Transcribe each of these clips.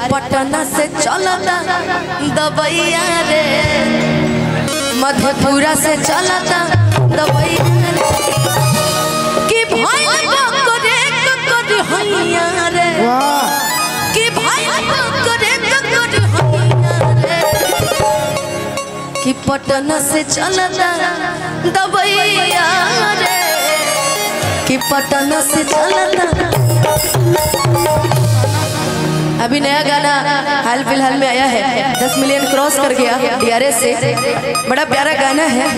पटना से चलता दबैया रे मधेपुरा से चलता दबैया रे कि भाई करे करे हैया रे वाह कि भाई करे करे हैया रे कि पटना से चलता दबैया रे कि पटना से चलता अभी नया गाना हाल फिलहाल में आया है दस मिलियन क्रॉस कर गया डीआरएस से बड़ा प्यारा गाना है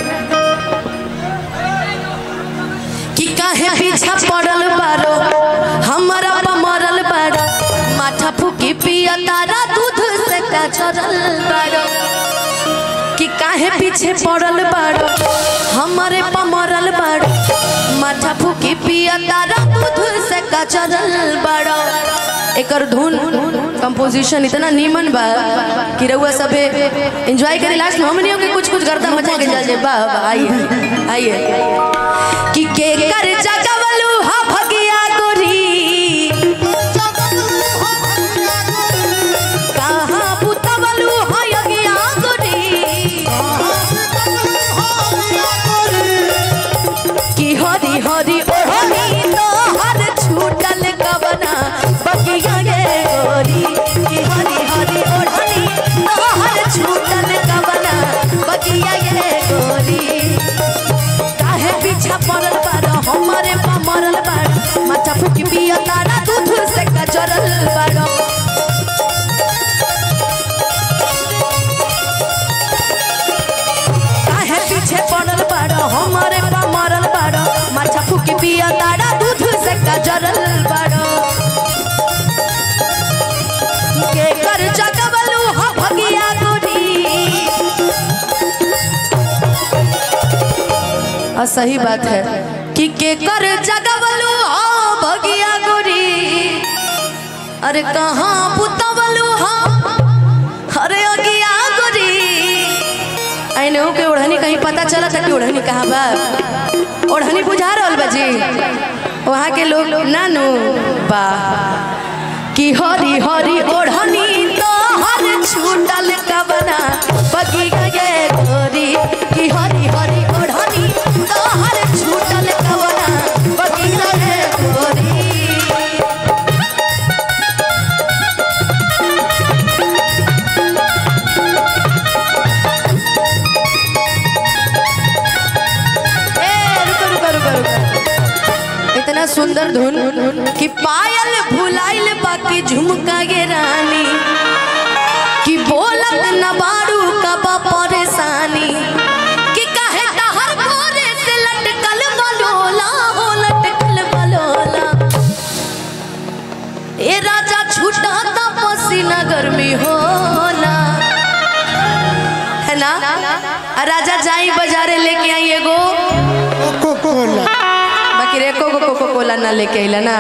कि काहे पीछा पड़ल बारो हमारा पमरल बारो माथा फूकी पिया तारा दूध से का चरल बारो कि काहे पीछे पड़ल बारो हमारे पमरल बारो माथा फूकी पिया तारा दूध से का चरल बारो एकर धुन कंपोजिशन इतना नीमन बा कि रउआ सबे एंजॉय करी लास्ट में हमनियों के कुछ कुछ गर्दा मचा के चल जाए वाह वाह आइए आइए कि के कर जगवलू हा भगिया गोरी कहाँ पुतवलू हा यगिया गोरी कि हरी हरी ओढ़नी तो हर छूटल कवना बगिया गे गोरी कि हरी हरी ओढ़नी तो हर छूटल कवना बगिया गे गोरी काहे पीछा पड़ल बार हमारे मरल बार माथा फूकी पिया तारा दूध से कचरल बार काहे पीछे पड़ल बार हमारे मरल बार माथा फूकी पिया तारा दूध से कचरल बार के कर जगवलू हा भगिया गोरी और सही बात है कि के कर जगवलू हो भगिया गोरी अरे कहाँ पुतवलू हो अरे अगिया गोरी आइने हो के ओढ़नी कहीं पता चला था कि ओढ़नी कहाँ बा ओढ़नी बुझा रहल बा जी वहाँ के लोग नानू बा कि हरी हरी ओढ़नी तो हर छूटल कबना बगी गे गोरी कि हरी हरी ओढ़नी तो हर छूटल कबना बगी गे गोरी ए, रुको, रुको, रुको, रुको। इतना सुंदर धुन कि पायल भुलाइल बाकी झुमका गे रानी कि बोलत न बारू कबा परेशानी कि काहे तहर गोरे से लटकल बलोला हो लटकल बलोला ए राजा छूटा ता पसीना गर्मी होला है ना आ राजा जाई बाजारे लेके आई एगो कोको कोला बाकी रे कोको कोको कोला ना लेके आइला ना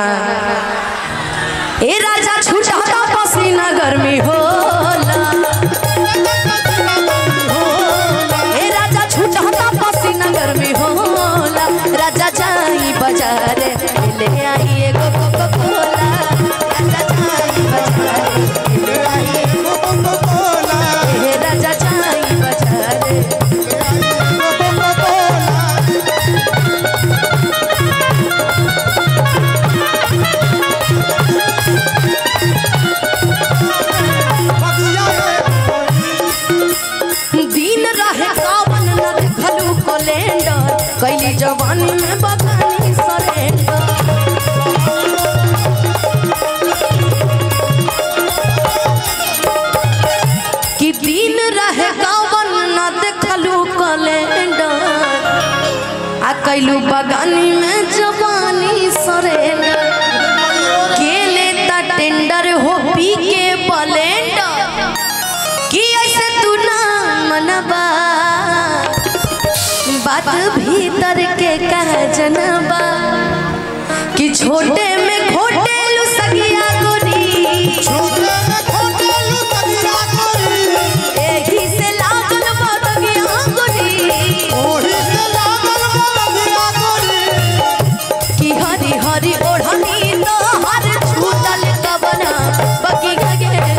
ए राजा छूटा ता पसीना गर्मी होला ए राजा छूटा ता पसीना गर्मी होला राजा जाई बाजारे ले आई एगो कोको कोला राजा जाई बाजारे ले आई एगो कोको कोला ए राजा जाई बाजारे कोको कोला बगिया रे दिन रहे कावन न देखलू कैलेंडर कैली जवानी में बगानी सरेंडर कि दिन रहे कावन न देखलू कैलेंडर आ कैलू बगानी में जवानी सरेंडर के लेता टेंडर हो पी के बलेंडर कि ऐसे तू ना मनबा बात भीतर के कह जनबा कि छोटे में खोटे लू सगिया गोरी छोटे में खोटे लू तगिया कोरी एही से लागल बदगिया गोरी ओही से लागल बगिया कोरी कि हरी हरी ओढ़नी तो हर छूटल कबना बगी गगे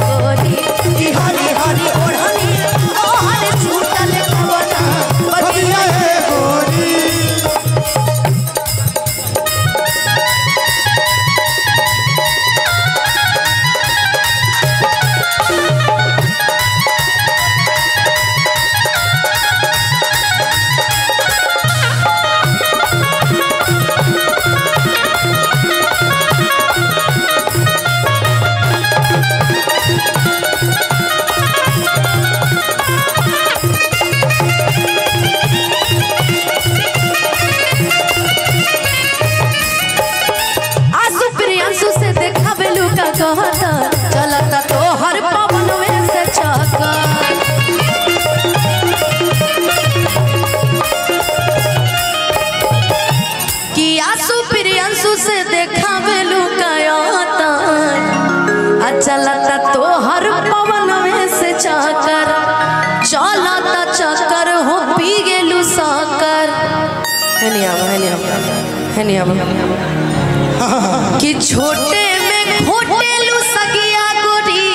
प्रियंशु से देखा बेलू कयाता आ चलता तो हर पवन में से चाकर चलता चक्कर हो पी गेलू साकर है नहीं आवा है नहीं आवा है नहीं आवा कि छोटे में घोटेलू सगिया गोरी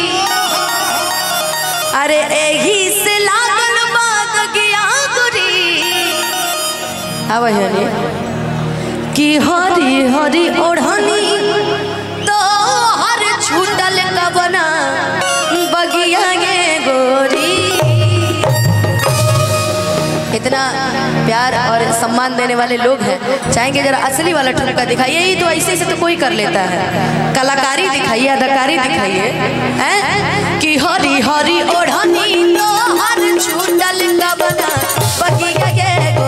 अरे एही से लागल बात गया गोरी आवा है नहीं कि हरी हरी ओढ़नी तो हर छूटल कबना बगिया गे गोरी इतना प्यार और सम्मान देने वाले लोग हैं चाहेंगे जरा असली वाला ठुमका दिखाइए यही तो ऐसे से तो कोई कर लेता है कलाकारी दिखाइए अदाकारी दिखाइए हैं कि हरी हरी ओढ़नी तो हर छूटल कबना बगिया गे